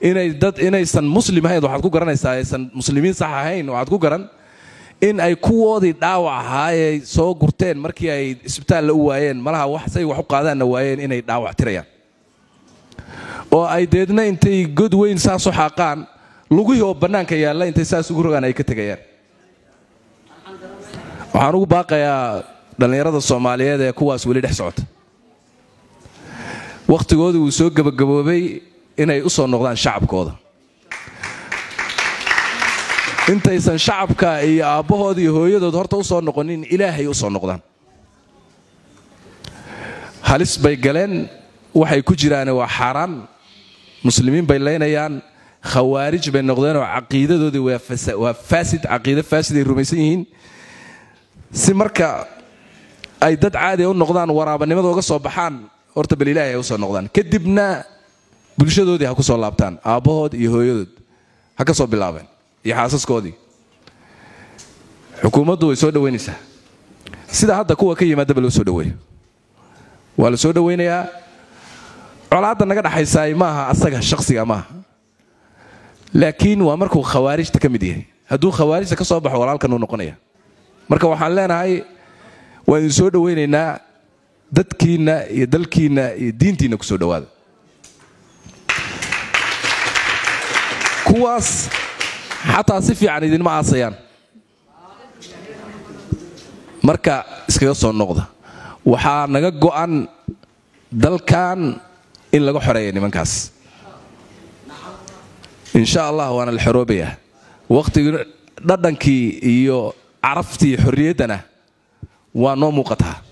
inay dad inaysan muslim ahayn waxaad ku garanaysaa aysan muslimiin sax ahayn waxaad ku garan in ay kuwoodii dhaawac ahaa ee soo gurteen markii ay isbitaalla u waayeen malaha wax say wax u qaadaanna waayeen inay dhaawac tirayaan oo ay deedna intay god weyn saas u xaaqaan lugihii oo bannaanka yaalla intay saas ugu rogaan ay ka tegayaan waxaan ugu baaqayaa dhallinyarada soomaaliyeed ee kuwaas weli dhex socota wakhtigoodii wuu soo gebagaboobay inay u soo noqdaan shacabkooda intaysan shacabka iyo aabbahood iyo hooyadood horta u soo noqonin ilaahay u soo noqdaan halis bay galeen waxay ku jiraane waa xaaraan muslimiin bay leynayaan khawaarij bay noqdeenoo caqiidadoodii waa faasid caqiido faasid ay rumaysan yihiin si marka ay dad caadi u noqdaan waraabanimada uga soo baxaan horta bal ilaahay ay u soo noqdaan kadibna bulshadoodii ha ku soo laabtaan aabbahood iyo hooyadood ha ka soo bilaabeen iyo xaasaskoodii xukuumaddu way soo dhowaynaysaa sida hadda kuwa ka yimaadaba loo soo dhoweeyo waa la soo dhowaynayaa colaadda naga dhaxaysaay maaha asaga shaqsiga maaha laakiin waa markuu khawaarijta ka mid yahay hadduu khawaarijta ka soo baxo walaalkanuu noqonaya marka waxaan leenahay waan idin soo dhowaynaynaa dadkiinna iyo dalkiinna iyo diintiinna ku soo dhowaada kuwaas xataa si fiican idinma aasayaan marka iskaga soo noqda waxaa naga go'an dalkan in laga xoreeya nimankaas insha allah waana la xoroobayaa wakhtigii dhadhankii iyo caraftii xorriyaddana waa noo muuqataa